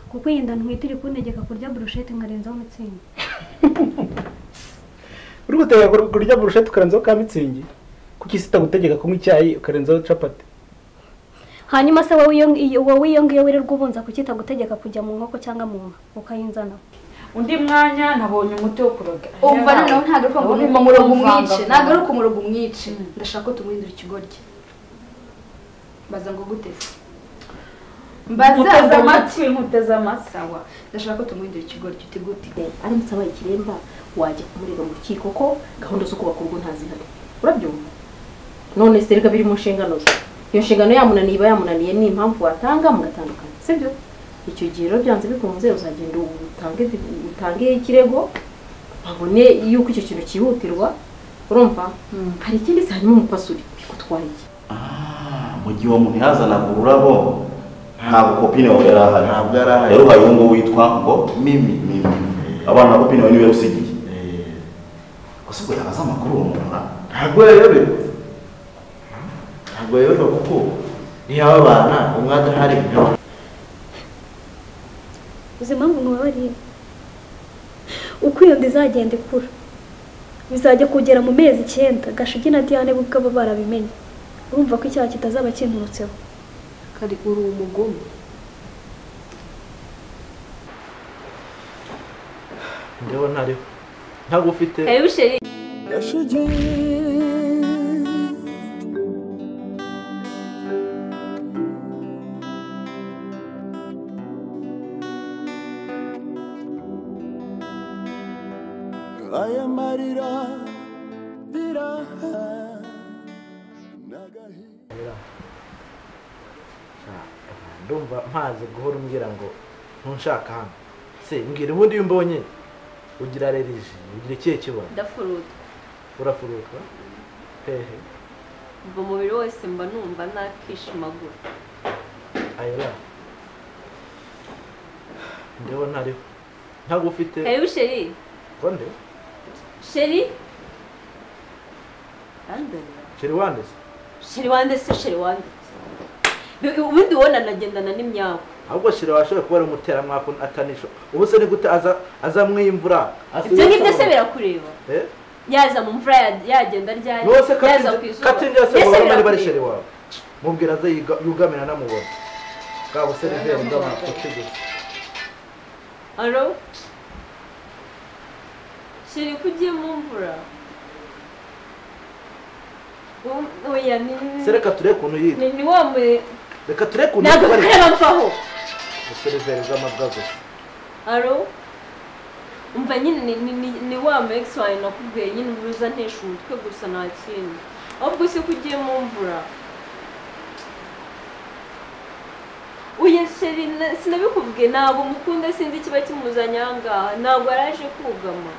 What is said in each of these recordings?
kuko iyi nda ntwite iri kuntegeka kurya burushete nkarenzaho umutsima uri gutegeka kur- kurya burushete ukarenzaho ka mitsingi kuki isi itagutegeka kunywa icyayi ukarenzaho capati hanyuma se wowe iyo iyo- wowe iyo ngiyo wirirwa ubunza kuki itagutegeka kujya mu nkoko cyangwa mu nka ukayinzana undi mwanya nabonye umuti wo kuroga umva noneho ntagaruka ngo umva umurongo umwice nagaruka nagaruka umurongo umwice ndashaka ko tumuhindura ikigoryi mbaza ngo gute se mbazaza nkuteze amata amatwi nkuteze amasa sawa ndashaka ko tumuhindura ikigoryi uti gute aramutse abaye ikiremba wajya kumurega mu rukiko ko gahunda zo kubaka urugo ntazihari urabyumva none se reka biri mu nshingano ze iyo nshingano yamunaniye iba yamunaniye ni impamvu watanga mugatandukana sibyo icyo gihe rero byanze bikunze uzagenda utange utange ikirego babone yuko icyo kintu cyihutirwa urumva hari ikindi se hanyuma umupasuri kutwara iki mu gihe uwo muntu yazanaga ururabo ntabwo kopine wawe yari ahari ntabwo yari ahari rero hari uwo nguwo witwa ngo mimi mimi abana kopine wawe niwe usigiye Eh, gusa ubwo yabaza amakuru uwo muntu ra ntabwo yayoberwa ntabwo yayoberwa kuko niyo aba bana umwe adahari nawe uzi impamvu mubabariye uko iyo nda izagenda ikura bizajya kugera mu mezi icyenda gashigi na diyane bo ubwabo barabimenye urumva ko icyaha kitazaba kinturutseho kari uri umugome ndeba ntariho ntabwo ufite busheri aya marira biraha n'agahinda ndumva mpaze guhora umbwira ngo ntunshaka hano se mbwira ubundi iyo umbonye ugira rerije ugira ikihe kibazo ndafuruta urafuruka hehe mva umubiri wose mba numva nakishimagura ayora ndeba ntariho ntabwo ufite busheri konde sheri randoni sheri wandese sheri wande se sheri wande ubundi ubona nagendana n'imyawe ahubwo sheri washoboye kuba ari umuteramwaka atanisho ubu se ni gute aza azamwiyimvura ibyo ngibyo se birakureba Eh? yaza mu mvura ya- yagenda ryari nose yaza ku izuba katinda yose Mbese mubona bari birakureba. barisheri wawe mubwira aze yiga- yugamira namubona bwa buseriveri bw'amafuti gusa Alo? Sheri ko ugiye mu mvura? Um- Oya ni se reka turebe ukuntu yitwa ni ni wa muri reka turebe ukuntu ntabwo yitwa ariko kureba mvaho. buseriveri bw'amabwa gusa Alo? Umva nyine ni ni ni, ni wa mu ex wawe nakubwiye nyine uruza ntesha umutwe gusa nta kindi. Ahubwo se ko ugiye mu mvura? Uye Sheri na- sinabikubwiye ntabwo mukunda sinzi ikiba kimuzanye aha ngaha ntabwo yaraje kugama.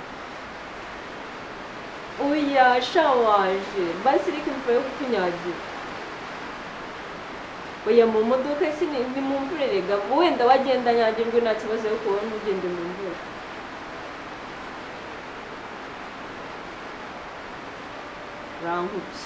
Oya sha waje basi reka imvura yo kukunyagira oya mu modoka si ni ni mu mvura erega wenda wagenda nyagirwe nta kibazo yo kubona ugende mu mvura urankubye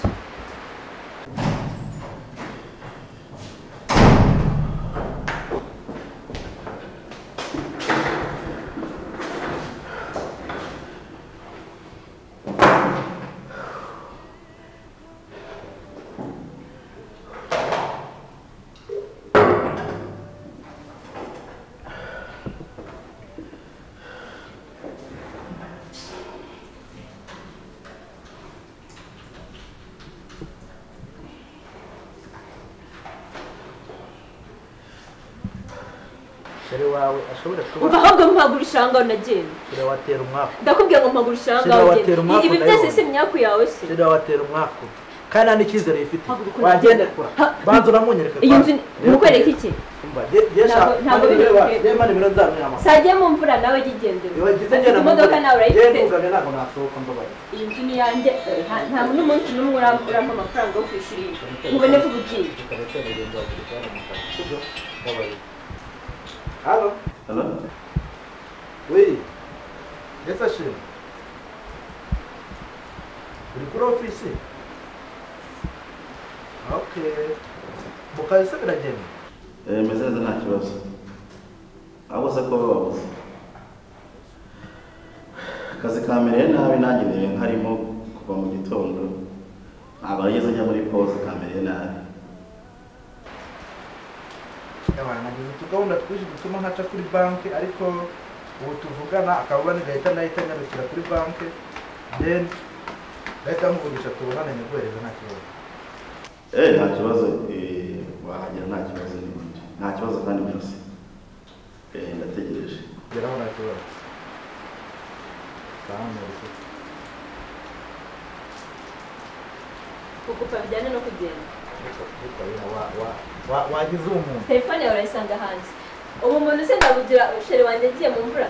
sheri wawe ashobore kuba umva ahubwo mpagurisha ahangaha unagenda sheri watera umwaku ndakubwira ngo mpagurisha ahangaha Sida watera ugende umwaku ibi byose ndabibona. si imyaku yawe se sheri watera umwaku kandi nta n'icyizere yifite Ntabwo ukora- wagenda kura Ha- banza uramunyereka iyi banza. nzu Reba mukwereka kugeza- iki umva ge- ge- Ntabwo- shaka- ntabwo mani biri reba, bukwiye. reba nimero nzamenya amakuru. sajya mu mvura nawe jya ugendera Iyo wagize Afite ngenda mu imodoka mvura, nawe genda urayifite ugane ntabwo nasohoka mbabaye iyi nzu ni iyanjye nta- ntabwo n'umunsi n'umwe urampa amafaranga yo kwishyura iyi nzu nkubone ko uba ugiye hano Hello? Oui. Essa China. Uri kuri ofisi? Okay. Mu kazi se biragenda? Eh, meze neza nta kibazo wabuze ko wabuze akazi kamereye nabi nanjye mbere nkarimo kuva mu gitondo ntabwo nigeze njya muri pose kamereye nabi abantu nagize utugahunda twinshi dutuma ntaca kuri banki ariko ubu tuvugana akaba nigahita nahita nyarukira kuri banki then ndahita nkuvugisha tubonane nyiguhereza nta kibazo eee nta kibazo eh, wahagera nta kibazo n'ibindi nta kibazo kandi byose eee ndategereje kugeraho nta kibazo twahamurikira kugupa bijyanye no kugenda wagize uwo muntu telefone yawe urayisanga hanze ubu muntu se ndabugira umusheri wanjye agiye mu mvura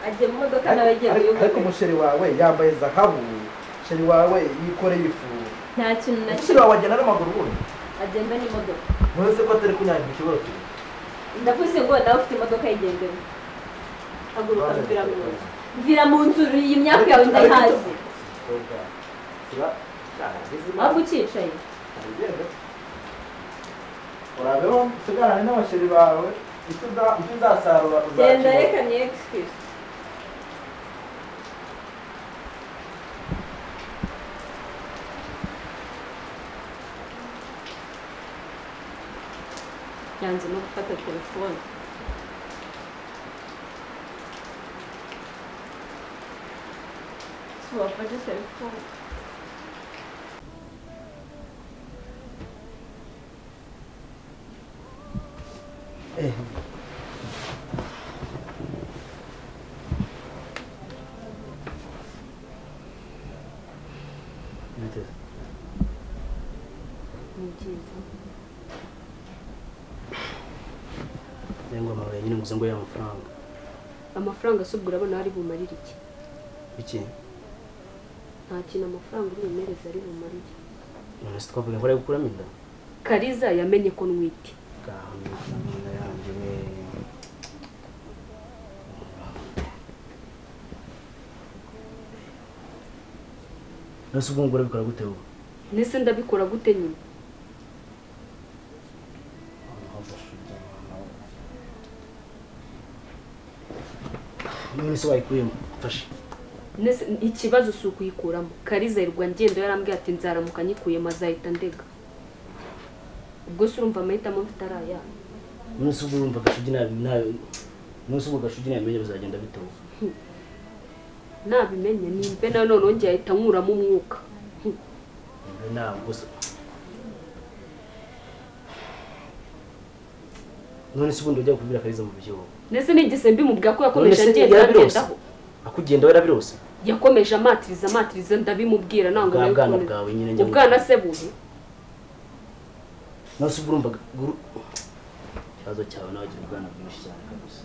agiye mu modoka nawe agiye Ariko- ariko kuyobora umusheri wawe yambaye zahabu umusheri wawe yikoreye ifu nta kintu na umusheri kimwe wawe agenda n'amaguru ubundi agenda n'imodoka ntuzi ko atari kunyangira ikibazo cye ndavuze ngo nawe ufite imodoka yigendera haguruka mvira mu nzu mvira mu nzu iyi myaka yawe ndayihazi waba ucyicaye urabeho usigarane n'abasheri bawe icyo uza- icyo uzasarura genda uzakibona. reka ni excuse yanze no gufata telefone si wafashe telefone ni byiza ngo amabuye nyine muze ngo ya amafaranga amafaranga se ubwo urabona ari bumarire iki iki nta kintu amafaranga uri bumereze ari bumarire none se twavuga ngo ari gukuramo inda kariza yamenye ko ntwite gahamya inda yanjye we nose ubwo ngura bikora gute ubu ndetse ndabikora gute nyine none se wayikuyemo mfashe ndetse ikibazo si ukuyikuramo kariza yirwa ngendo yarambwiye ati nzaramuka nyikuyemo azahita ndega ubwo se urumva amahitamo mfite ari aya none se ubwo urumva gashugi nabi nabi none se ubwo gashugi nabi bizagenda bite ubu nabimenye nimbe nawe none wongeye ahita nkuramo umwuka Hm, ntabwo gusa none se ubundi ujya kubwira kariza mu byo ndetse nigise mbimubwira ko yakomeje None se agenda yarabirose? agendaho akugenda we arabirose yakomeje amatiriza amatiriza ndabimubwira ntabwo Bwa nawe bwana ukuntu- bwawe nyine njya mu- ubwana se buhe none se ubwo urumva guru ikibazo cyawe nawe ugira ubwana bwinshi cyane kabisa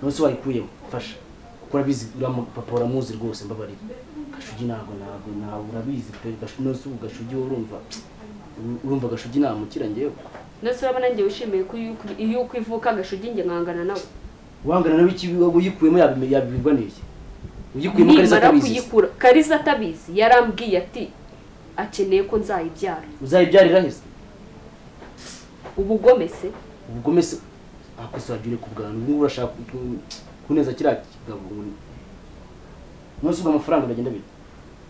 none se wayikuyemo mfasha kuko urabizi uramu- papa uramuzi rwose mbabarira gashugi ntabwo ntabwo ntabwo urabizi pe Gashu- none se ubu gashugi wowe urumva urumva gashugi namukira ngewe ndetse urabona njye wishimiye ko iyo ukwi- iyo ukwivuka agashugi njye nkangana nawe wangana nawe iki uyikuyemo yabime- yabibirwa n'iki uyikuyemo kariza nimara atabizi kuyikura kariza atabizi yarambwiye ati akeneye ko nzayibyara uzayibyarira heza ubugome se ubugome se akose wagira ku bwantu ubu ngubu urashaka ku- kuneza kiriya kigabo ngo- none se ubwo amafaranga uragenda bita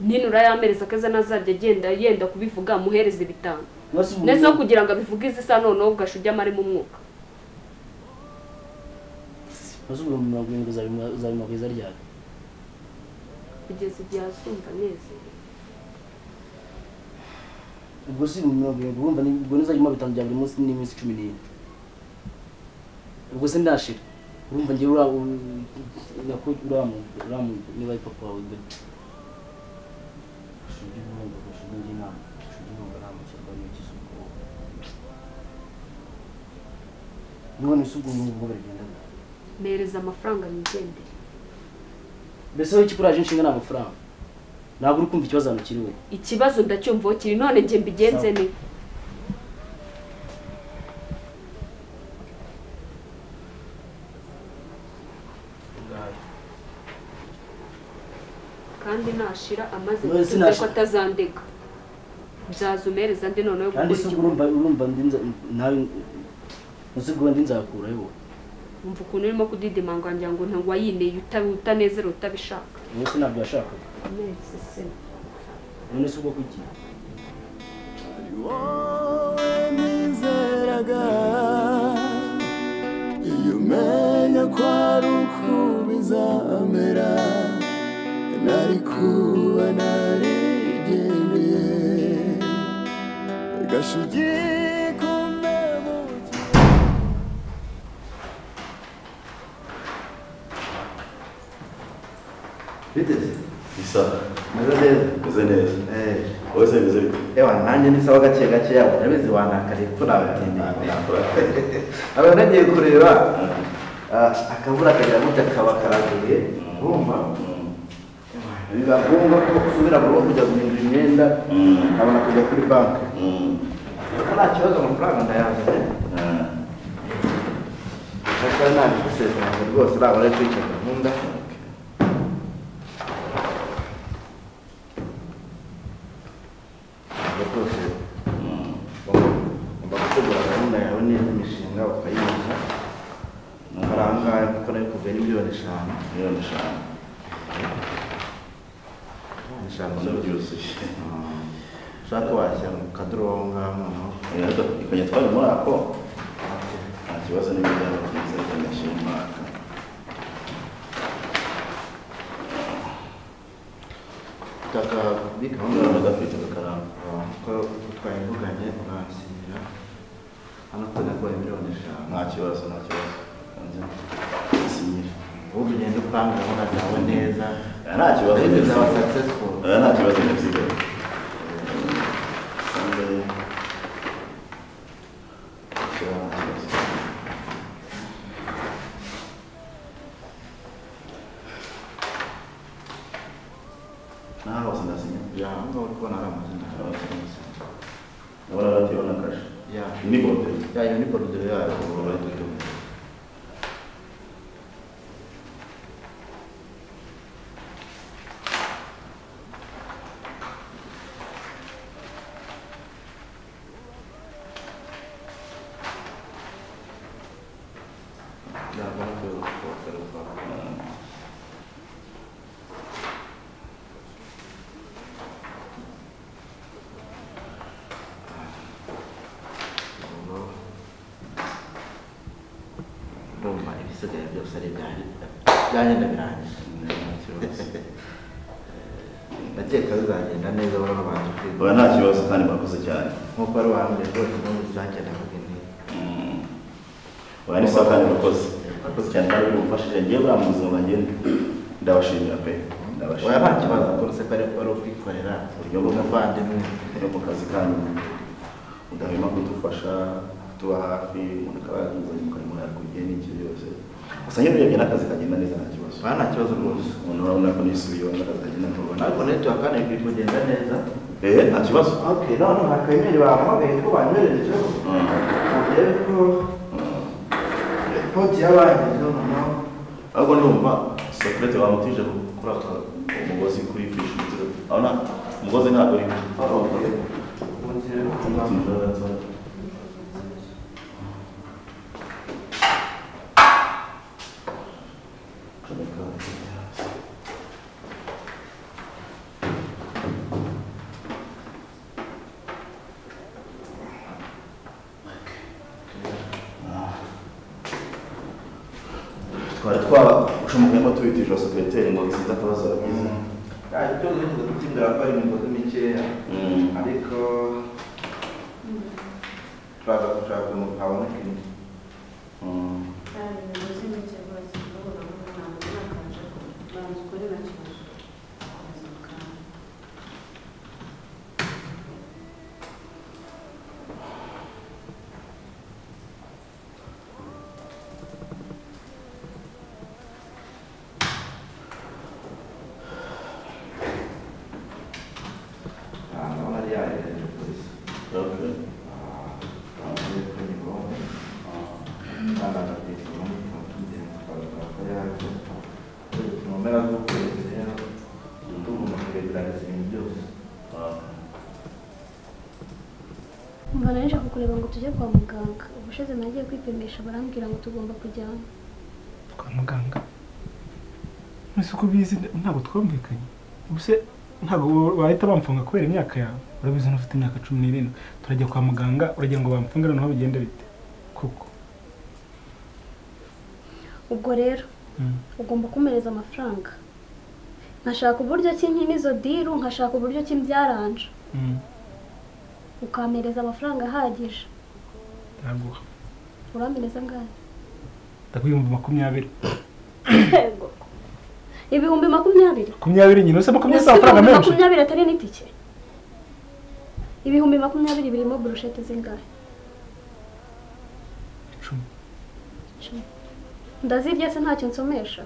nini urayamereza akaza nazajya agenda yenda kubivuga muhereze bitanu none se ubu- ndetse no kugira ngo abivuge izisa noneho gashugi amaremo umwuka none se ubwo mirongo irindwi uzabimu- uzabimugwiza ryari kugeza igihe azumva anezerewe ubwo si mirongo irindwi urumva ni- ubwo nizajyamo bitanu bya buri munsi n'iminsi cumi n'ine ubwo se ndashira urumva ngewe ura u- nako uramu uramu niba ari papa wawe dore gashugi n'ubundi gashugi njye ntabwo gashugi ntabwo aramukirwa n'igihe ubwoba none se ubwo ngubwo baragenda bite? mereza amafaranga nigendere mbese wowe ikikuraje inshinga ni amafaranga ntabwo uri kumva ikibazo hano kiri we ikibazo ndacyumvaho kiri none njye mbigenze Sawa. ne kandi nashira amaze None kuvuga ko sinashira. atazandega nzazumereza ndi noneho kandi gukora se ubwo igikorwa urumva urumva ndi nza- nawe uzi ubwo ndi nzakuraho wowe wumva ukuntu urimo kudidimanga wangira ngo ntabwo wayineye uta- utanezera utabishaka wowe se ntabwo yashakaga neza se none se ubwo kuki wowe nizeraga iyo umenya ko ari uko bizamera nari kuba narigendeye gashugi biteze bisa meze neza meze neza Eh. wowe se meze bite ewa nanjye ni sawa gake gake yabo ndabizi wanakariye ko nabatindeye aba nagiye kureba ah, akabura akagira gutya kaba karaguye urumva biba ngombwa ko usubira mu rugo kujya guhindura imyenda ukabona kujya kuri banki nta kibazo amafaranga ndayazi ndashaka ntabwo gusezerana rwose ntabwo nari kwica gahunda ntabwo rwose ugomba gutegura gahunda yawe neza imishinga ukayinoza amafaranga yo gukora yo kuva ni miliyoni eshanu miliyoni eshanu miliyoni eshanu ubona zose byuzuye ushaka washyira mu kadurobo ngaho noneho rero ikajya twari muri ako nta kibazo n'ibijyanye byiza by'amashema utaka kuri gahunda none gafite kakaramba ko twayivuganye uransinyira hano tunaguha miliyoni eshanu nta kibazo nta kibazo kanze isinyira ubu ugenda upanga gahunda zawe neza Oya, nta kibazo Ariko neza zaba successful Oya, nta kibazo neza kandi nta kibazo naho hose ndasinya ya ngaho uri kubona ari amazina yawe ndabona radiyo na kashe ya ni bordeyo ya iyo ni borudire yayo ubu bari kuyidomo ntabwo ari kubera ko batari kuba urumva ibisigaye byose ari ibyari byagenda birangije ndakeka bizagenda neza bari babanje kwiga oya nta kibazo kandi murakoze cyane nk'uko ari wambere rwose n'ubu bizagenda bagenda oya ni sawa kandi murakoze murakoze cyane kandi mumfashije ngewe buriya mu buzima bwanjye ndabashimira pe oya ndabashimira nta kibazo rwose ko ari ari ukwikorera Uburyo uburyo bwo- bw'umuvandimwe no mu kazi kanyu mudahwema kudufasha kutuba hafi umuntu akaba yaguzanye mu karimo yakuriye n'icyo byose gusa nyine urebye n'akazi kagenda neza nta kibazo oya nta kibazo rwose umuntu urabona ko nisubiyeho n'akazi kagenda ntubona ariko netiwaka ntibiri kugenda neza ehe nta kibazo ok none nta kanyeri bamuhamagaye ko banyoherejeho mubyeyi ko poti yabangezeho noneho ahubwo ndumva sokurete bamutije gukora umugozi kuri fishi urabona umugozi ntabwo uri twari twashumukamo tubitije sokureteri ngo bisize akabazo yagize icyo nigeze gutsindira ko ari imigozi mikeya ariko turaza gushaka umuntu habona ikintu Ah, ndabona ari yayo polisi Okay. avuye kuri nyigongo umva nawe nshaka kureba ngo tujye kwa muganga ubushize nagiye kwipimisha barambwira ngo tugomba kujyamo kwa muganga mbese uko ubizi ntabwo twumvikanye mbese ntabwo bahita bamfunga kubera imyaka yawe urabizi unafite imyaka cumi n'irindwi turajya kwa muganga uragira ngo bamfunge noneho bigenda bite koko ubwo rero ugomba kumereza amafaranga nkashaka uburyo ki nkina izo diru nkashaka uburyo ki mbyaranja ukampereza amafaranga ahagije ntaguha urampereza angahe ndakwiyumva makumyabiri yego ibihumbi makumyabiri makumyabiri nyine usaba makumyabiri si amafaranga ibihumbi menshi makumyabiri atari n'itike ibihumbi makumyabiri birimo burushete zingahe Icumi. Icumi. ndazirya se ntacyo nsomesha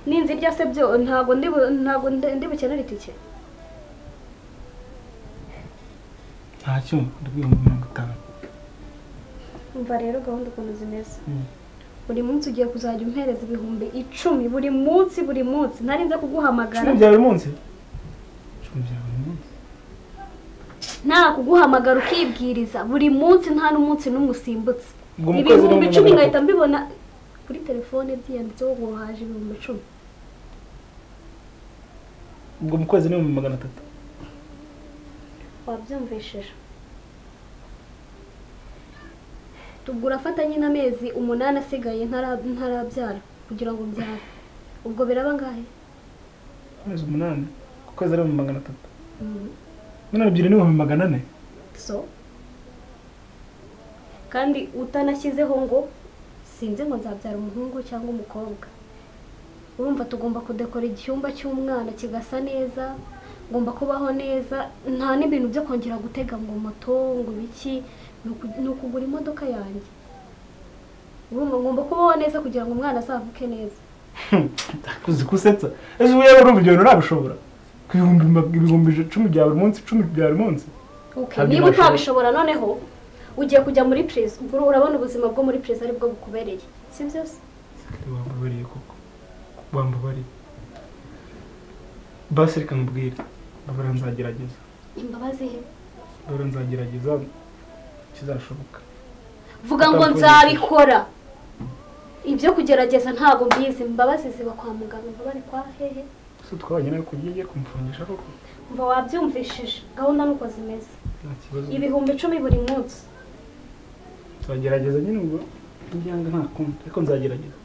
ninzirya se byo ntabwo ndi bu- ntabwo ndi- ndi bukenere itike ntacyo ndakwiyumva mirongo itanu umva rero gahunda ukuntu zimeze buri munsi ugiye kuzajya umpereza ibihumbi icumi buri munsi buri munsi ntarinze kuguhamagara icumi bya buri munsi icumi bya buri munsi nta kuguhamagara ukibwiriza buri munsi nta n'umunsi n'umwe usimbutse Ubwo mu kwezi ibihumbi ni icumi magana ngahita mbibona kuri telefone byiyanditseho ngo haje ibihumbi icumi ubwo mu kwezi ni ibihumbi magana atatu wabyumvishije tugura afatanye n'amezi umunani asigaye ntara- ntarabyara kugira ngo mbyare ubwo biraba angahe amezi umunani ku kwezi ari ibihumbi magana atatu mirongo ebyiri n'ibihumbi magana ane so kandi utanashyizeho ngo sinzi ngo nzabyara umuhungu cyangwa umukobwa urumva tugomba kudekora icyumba cy'umwana kigasa neza ngomba kubaho neza nta n'ibintu byo kongera gutega ngo moto ngo ibiki ni uku- ni ukugura imodoka yanjye urumva ngomba kubaho neza kugira ngo umwana azavuke neza uzi gusetsa ese ubu yewe urumva ibyo bintu ntabishobora ku bihumbi ma- ibihumbi icumi bya buri munsi icumi bya buri munsi Okay, Ntabyo niba nabishobora. utabishobora noneho ugiye kujya muri purize ubwo urabona ubuzima bwo muri purize aribwo bukubereye si byo se wambabariye koko wambabariye basi reka nkubwire babura nzagerageza imbabazi he babura nzagerageza kizashoboka vuga ngo nzabikora ibyo kugerageza ntabwo mbizi imbabazi ziba kwa muganga imbabazi kwa hehe ese twabanye nawe kugiye kumupfungisha koko mva wabyumvishije gahunda nuko zimeze nta kibazo ibihumbi icumi buri munsi tuzagerageza nyine ubwo njyanga nta kundi ariko nzagerageza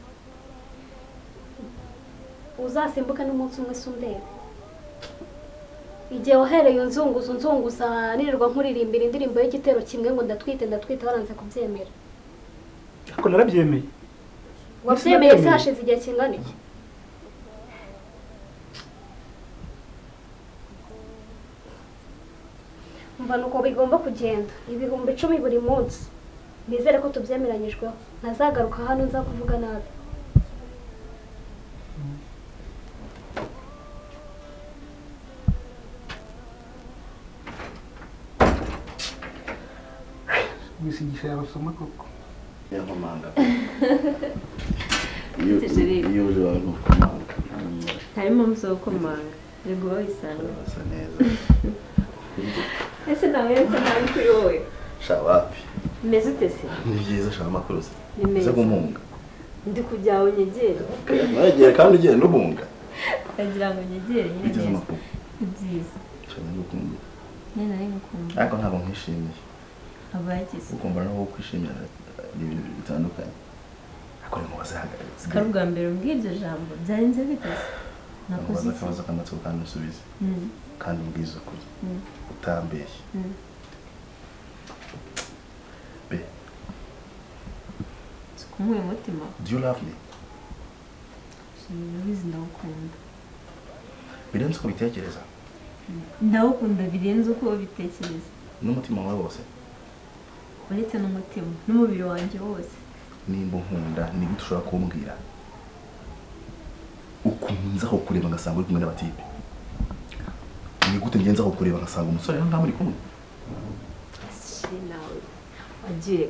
uzasimbuke n'umunsi umwe se undebe igihe wahereye unzunguza unzunguza nirirwa nkuririmbira indirimbo y'igitero kimwe ngo ndatwite ndatwite waranze kubyemera ariko narabyemeye wabyemeye se hashize igihe kingana iki mva nuko bigomba kugenda ibihumbi icumi buri munsi nizere ko tubyemeranyijweho ntazagaruka hano nza kuvuga nabi gusigisha yabasoma koko yankomanga iyo Teje rero. iyo uje wawe ntukomanga Mm, harimo musokomanga yego wabisanzwe urasa neza ese nawe yose nabi kuri wowe sha wapi umeze ute se ni byiza sha amakuru se Ni uze meza. guhunga ndi ku byawe nyegera nagera kandi ugenda uhunga ndagira ngo nyegere nyine bigeze neza amakuru ni byiza cyane gukunda nyine nari ngukunda ariko ntabwo nkwishimiye abagize ukumva naho kwishimira ni ibintu bitandukanye ariko ni mu bazihagaritse sikari ubwa mbere umbwiye iryo jambo byarenze biteze nakoze umubaza iki akabazo k'amatsiko kandi usubize Mm, kandi ubwiza ukuri mm, utambeshye mm. be si ukumuha umutima do you love me ubizi ndawukunda birenze uko ubitekereza ndawukunda birenze uko ubitekereza n'umutima wawe wose uretse n'umutima n'umubiri wanjye wose nimba unkunda nigute ushobora kumbwira ukunze aho kureba ngasanga uri kumwe n'abatipe nigute ngenze aho kureba ngasanga umusore hano nta muri kumwe Shit, nawe wagiye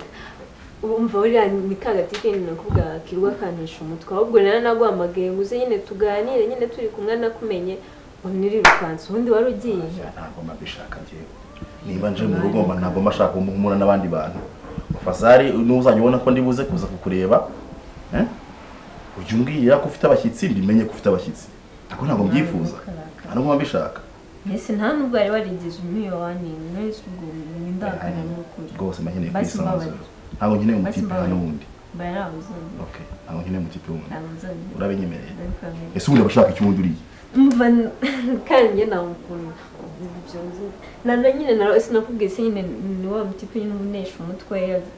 urumva buriya ni kagati kendi nakubwira kirwa kantisha umutwe ahubwo rero naguhamagaye ngo uze nyine tuganire nyine turi kumwe nakumenye ntirirukanse ubundi wari ugiye ntabwo mba mbishaka njyewe niba nje mu rugo mba ntabwo mba nshaka guhura n'abandi bantu fazari n'uzajya ubona ko ndi buze kuza kukureba eh? ujya umbwira ko ufite abashyitsi mbimenye ko ufite abashyitsi ariko ntabwo mbyifuza ntabwo mba mbishaka mbese nta nubwo wari warigeze umwiyo wanini mwese ubwo ni ndangamuntu rwose mba nkeneye Basi kwisanzura mbabarira. ntabwo nkeneye Basi umutipe hano mbabarira. wundi bayarabuzanye okay ntabwo nkeneye umutipe wundi arabuzanye urabinyemereye Ndabikwemera. ese ubundi abashaka icyundi uriye umva n- kandi njye namukunda nana nyine nawe sinakubwiye se nyine ni wa mutipe nyine ubunesha umutwe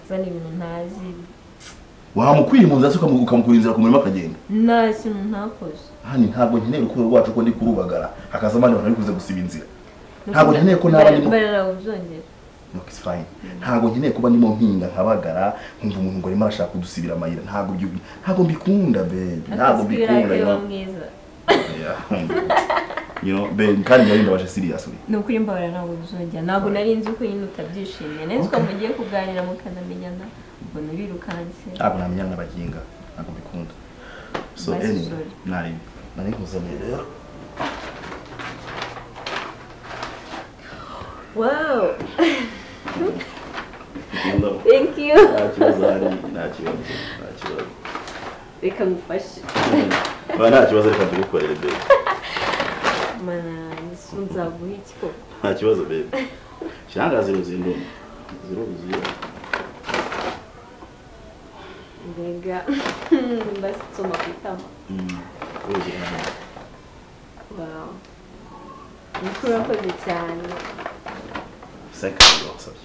azana ibintu ntazi wamukwiye mu nzira se ukamu- ukamukura inzira ku murima akagenda nta kintu ntakoze hano ntabwo nkeneye urukundo rwacu ko ndi kurubagara hakaza abandi bantu bari kuza gusiba inzira ntabwo nkeneye ko naba ndimo bararabuzongera no it's fine ntabwo nkeneye kuba ndimo mpinga nkabagara nkumva umuntu ngo arimo arashaka kudusibira amayira ntabwo byo ntabwo mbikunda babe ntabwo akazi mbikunda k'ibirangira you wa know. mwiza Yeah. you know babe kandi njyewe ndabaje serious we ni ukuri mbabara ntabwo bizongera ntabwo nari nzi ko nyine utabyishimiye nari nzi ko mugiye kuganira mukanamenyana ubona birirukanse ntabwo namenya n'abaginga ntabwo mbikunda so Basi, anyway sorry. nari nari nkuzaniye rero wow Ngikunda. Thank you. nta kibazo hari nta kibazo nta kibazo reka ngufashe Ba, nta kibazo reka tugukorere babe mana nzu nzaguha iki koko nta kibazo babe kirangazi ruzinduma ziruzuye mbega ndasoma ku itama waw mukuru urakoze cyane sekandi wasabye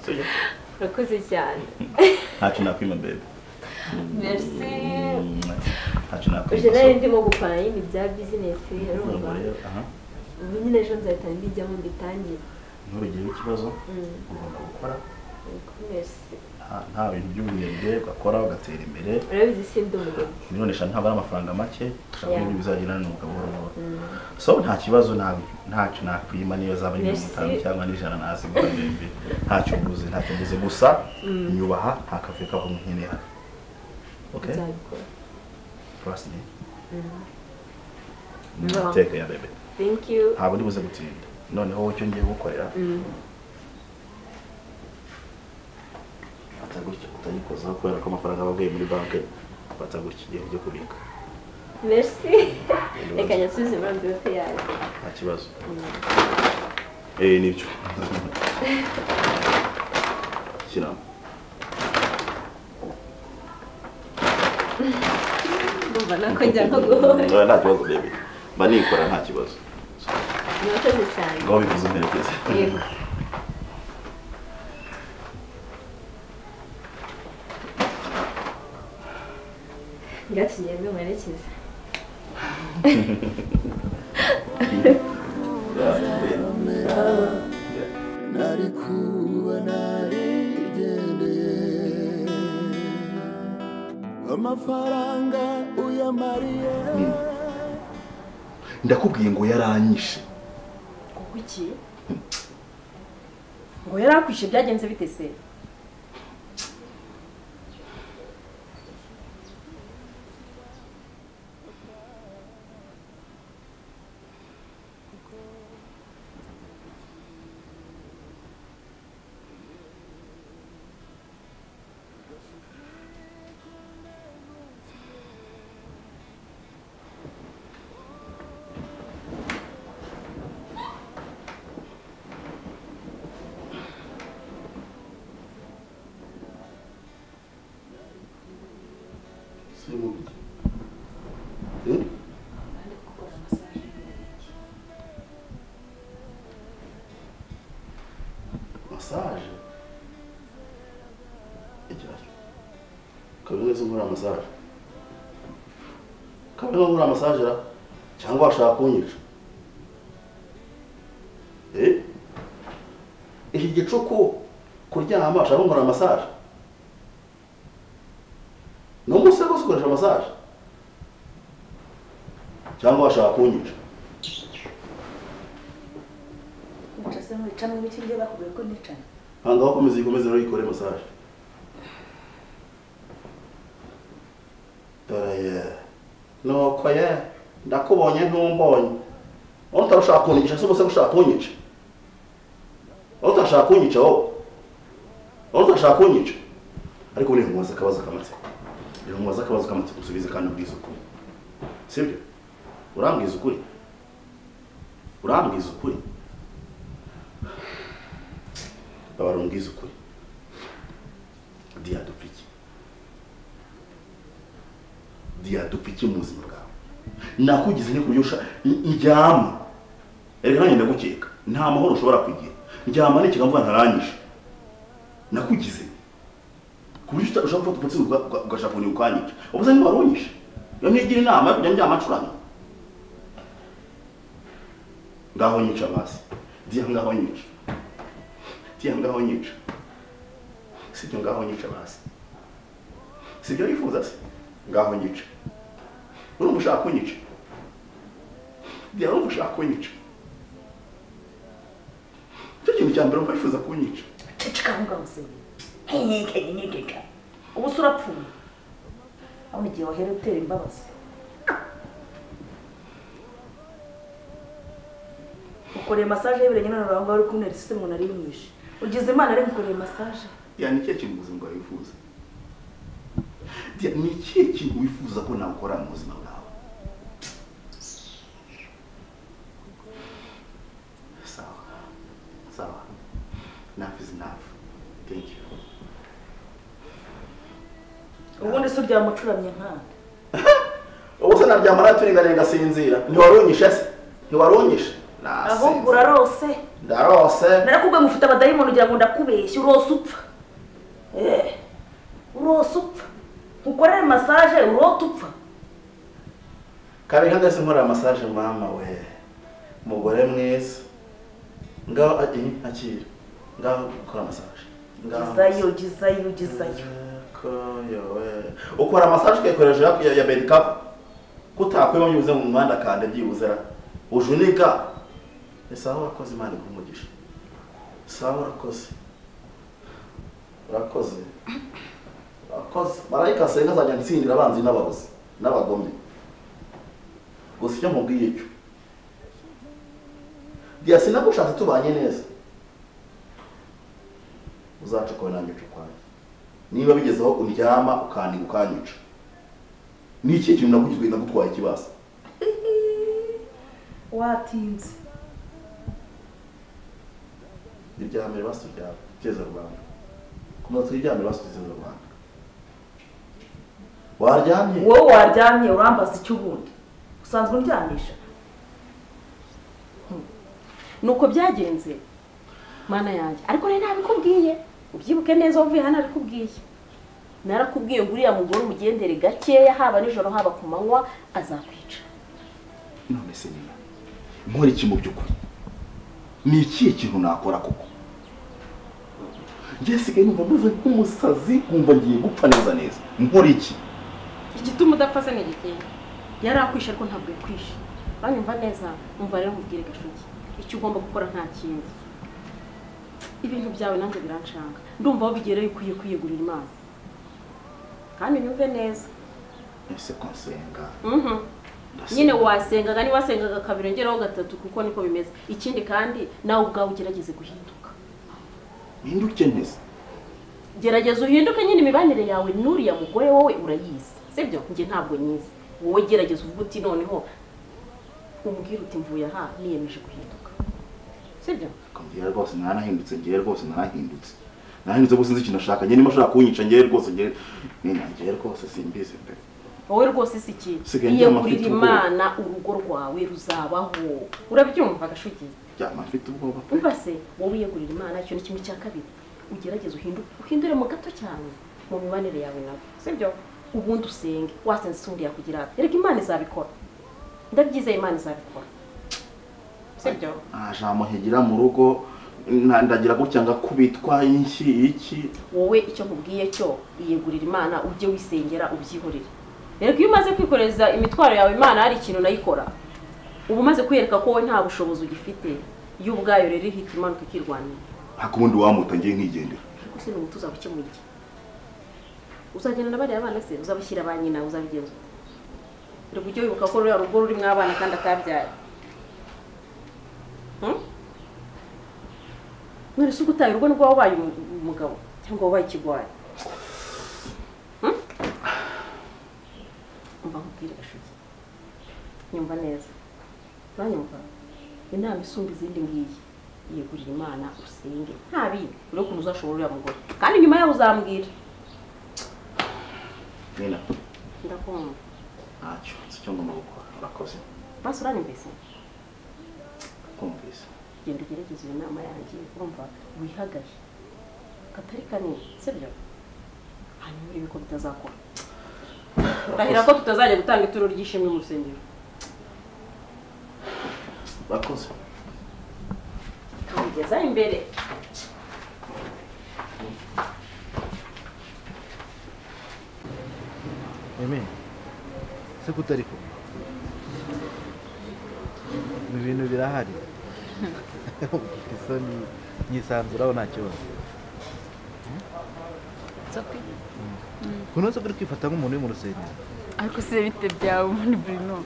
sibyo urakoze cyane ntacyo nakwima bebe merci ntacyo nakwima uje nari so- ndimo gukora nyine ibya bizinesi urumva urumva rero aha ubu nyine ejo nzahita mbijyamo mbitangire nturugire ikibazo Mm. ugomba gukora merci nta- nta bintu by'ubunebwe ugakora ugatera imbere urabizi sindi umugabo miliyoni eshanu ntabwo ari amafaranga make ushaka Yeah. n'ibyo bizagira n'umugabo buhoro buhoro Mm. so nta kibazo nta- ntacyo nakwima niyo zaba ari mirongo Merci. itanu cyangwa n'ijana ntazi ngo bebe ntacyo mbuze ntacyo mbuze gusa Mm. nyubaha nta kavuyo kava nkeneye hano ok nzabikora trust me Mm. Nyubaha. teka ya bebe thank you ntabwo ndi buze gutinda noneho wowe icyo ngiye gukorera Mm. fata gutya utayikozaho kubera ko amafaranga baguye muri banki fata gutya igihe ujye kubika merci reka nyasubize muri amvirope yawe nta kibazo Mm. eh nibyo shyiramo ndumva nako njya nko guhora nta kibazo bebe mba nikora nta kibazo urakoze cyane ngaho bivuze umperekeze yego ngati ngende mwerekeze nari kuba narigendeye amafaranga uyamariye ndakubwiye ngo yaranyishe kuko iki ngo yari akwishe byagenze bite se masaje kabiri wese nkora masaje kabiri nkora masaje ra cyangwa washaka kunyica eh iki gicuku kuryama ushaka nkora masaje ni umusego ukoresha masaje cyangwa washaka kunyica Ubwo se mwica mu biti njye bakubwiye ko nicana hangaho komeza ikomeze rero ikore masaje dore ye nuko ye ndakubonye ntumbonye aho utarashaka kunyica se uba ushaka kunyica aho utashaka kunyica wowe aho utashaka kunyica ariko ubu ntimubaze akabazo k'amatsiko rero mubaze akabazo k'amatsiko usubize kandi ubwize ukuri si byo urambwiza ukuri urambwiza ukuri babara umbwiza ukuri diya dupfa iki diya dupfa iki mu buzima bwawe nakugize ni kuryo usha- n- ndyama rero nanjye ndagukeka nta mahoro ushobora kugira ndyama n'ikiga mvuga ntaranyije nakugize ku buryo uta- ushobora gufata umutsi uga- uga- ugashaka kunyuka ukanyica ubuze niba waronyije iyo ntigira inama yo kujya ndyama ncuranga ngaho nyica basi diya ngaho nyica diya ngaho nyica sibyo ngaho nyica basi sibyo yifuza se ngaho nyica urumva ushaka kunyica diya urumva ushaka kunyica cyo kintu cya mbere wumva yifuza kunyica ceceka aho ngaho se nkenyenyegeka ubu se urapfuye ahubwo igihe wahera utera imbabazi ukoreye masaje y'ibirenge none urangwa uri kumwe risise umuntu ari mwishe ugize imana ari ngukoreye masaje diya ni ikihe kintu mu buzima bwawe wifuza diya ni ikihe kintu wifuza ko nakora mu buzima bwawe sawa sawa enough is enough thank you ubundi se uryamucuramye nkana ubu se naryama naturinganiye ngasinzira ntiwaronyishe se ntiwaronyishe ahubwo urarose ndarose narakubwiye ngo ufite abadayimoni ugira ngo ndakubeshye urose upfa Eh, urose upfa ukorere masaje urote upfa kabiri hagati nkorera masaje mama we umugore mwiza ngaho ati akira ngaho ukora masaje gizayo gizayo gizayo Koyo we. ukora masaje ukayikoresha ya- ya- ya medikapu kutakwema byibuze mu muhanda kande byibuze ra ujunika ni sawa urakoze imana iguha umugisha sawa urakoze urakoze urakoze marayika asenga azajya atsindira abanzi n'abarozi n'abagome gusa icyo mubwiye cyo diya sinagushatse tubanye neza uzacokowe nanjye ucukwaye niba bigezeho undyama ukandiga ukanyica ni iki kintu nagugizwe nagutwaye ikibasa watinze iryamire basuryama teza rwanda kumva twiryamire basuryama rwanda waryamye wowe waryamye urambaza icyo ubundi usanzwe undyamisha nuko byagenze mana yanjye ariko rero ntabikubwiye ubyibuke neza uvuye hano arikubwiye narakubwiye ngo uriya mugore umugendere gakeya haba nijoro haba ku manywa azakwica none se niba nkora iki mu by'ukuri ni ikihe kintu nakora koko njye sigaye numva meze nk'umusazi nkumva ngiye gupfa neza neza nkora iki igituma udapfa se ni igikenda yari akwishe ariko ntabwo yakwishe uranyumva neza umva rero mubwire gashugi icyo ugomba gukora nta kindi ibintu byawe nanjye biranshanga ndumva aho bigera iyo ukwiye kwiyegurira imana kandi nyumve neza ese ko nsenga Mhm. nyine wasengaga niba wasengaga kabiri ongeraho gatatu kuko niko bimeze ikindi kandi nawe ubwawe ugerageze guhinduka mpinduke neza gerageza uhinduke nyine imibanire yawe n'uriya mugore wowe urayizi sibyo njye ntabwo nyizi wowe gerageza uvuge uti noneho umbwire uti mvuye aha niyemeje guhinduka sibyo ngewe rwose naranahindutse ngewe rwose narahindutse narahindutse gusa nzi ikintu ashaka njye niba ashaka kunyica ngewe rwose ngewe nina ngewe rwose simbizi pe wowe rwose si ikintu Sigaye ndyama yiyegurira mfite ubwoba. imana urugo rwawe ruzabaho urabyumva gashugi ryama mfite ubwoba pe umva se wowe yiyegurira imana icyo ni kimwe cya kabiri ugerageze uhinduke uhindure mu gato cyane mu mibanire yawe nawe sibyo ubundi usenge wasenze isundi yakugira ati reka imana izabikora ndabyizeye imana izabikora sibyo ntajamuhigira mu rugo nta- ndagira gutya ngakubitwa inshyi iki wowe icyo nkubwiye cyo iyegurira imana ujye wisengera ubyihorere reka iyo umaze kwikoreza imitwaro yawe imana hari ikintu nayikora uba umaze kwiyereka ko wowe nta bushobozi ugifite yo ubwayo rero ihita imanuka ikirwanira ariko ubundi wamuta ngiye nkigendera ariko se ni umuti uzabukemura iki uzagenda na bariya bana se uzabashyira ba nyina uzabigenza reka ujye wibuka ko ruriya rugo rurimo abana kandi atabyaye none se utaye urugo nubwo waba ubaye umugabo cyangwa wabaye ikigwari umva nkubwire gashugi nyumva neza uranyumva inama isumba izindi ngiyi yegurira imana usenge nta bindi urebe ukuntu uzashobora uriya mugore kandi nyuma yaho uzambwira nina ndakumva ntacyo si cyo ngomba gukora urakoze basi uranyumvise kumvise genda ugerageze iyo nama yanjye urumva wihagaye katari kanini sibyo hanyuma urebe ko bitazakora ndahira ko tutazajya gutanga ituro ry'ishimwe mu rusengero urakoze tubigeza imbere eme se ko utari ko ni ibintu birahari isoni nyisanzura aho nta kibazo kuno se ko uri kwifata nk'umuntu uri mu rusengero ariko se bite byawe ubundi burino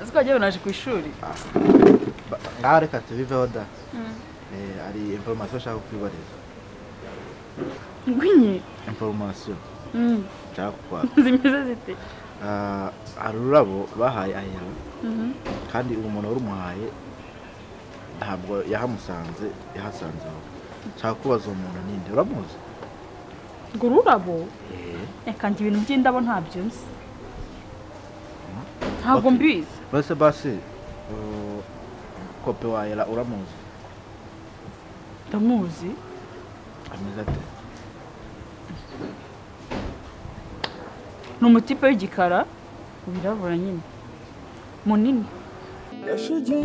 uzi ko wagiye wanaje ku ishuri ngaho reka tubiveho da Mm. Eh, hari inforomasiyo ashaka kukwibariza ngwinye inforomasiyo Mm. nshaka kukwaka zimeze zite Ah, hari ururabo bahaye ahera Mhm. kandi uwo muntu wari umuhaye ntabwo yahamusanze yahasanze wowe nshaka kubaza uwo muntu ninde uramuzi ngo ururabo reka njye ibintu by'indabo ntabyo nzi ntabwo mbizi base base uh, kope wahera uramuzi ndamuzi ameze ate ni umutipe w'igikara wirabura nyine munini gashugi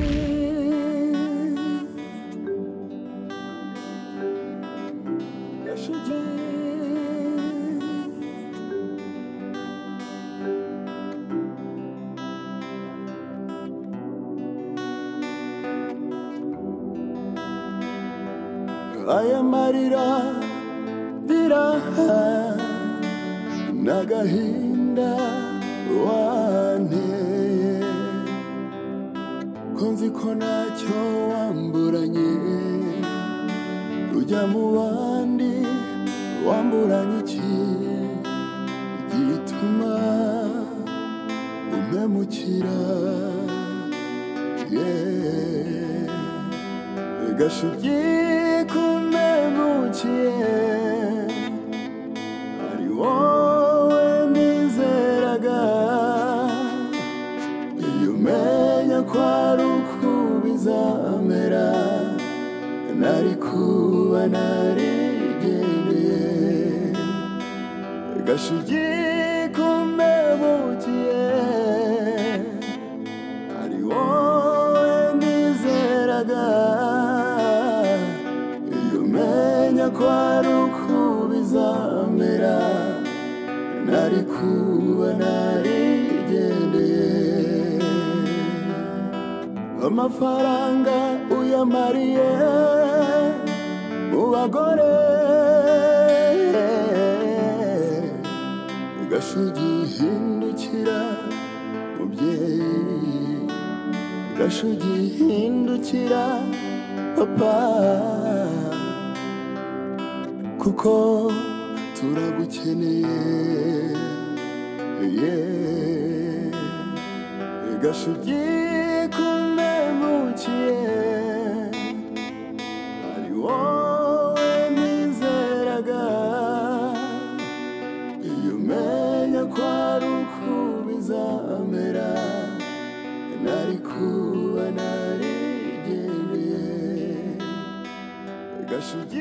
gashugi aya marira biraha n'agahinda wanteye ko nzi ko ntacyo wamburanye ujya mu bandi wamburanye iki gituma umpemukira yeah. gashugi kumpemukiye ari wowe nizeraga iyo umenya ko ari uko bizamera nari kuba narigendeye gashugi kumbebukiye ari wowe nizeraga iyo umenya ko ari uko bizamera nari kuba narigendeye amafaranga uyamariye mu bagore gashugi hindukira mubyeyi gashugi hindukira papa kuko turagukeneye yeah. gashugi kumpemukiye ari wowe nizeraga iyo umenya ko ari uko bizamera nari kuba narigendeye gashugi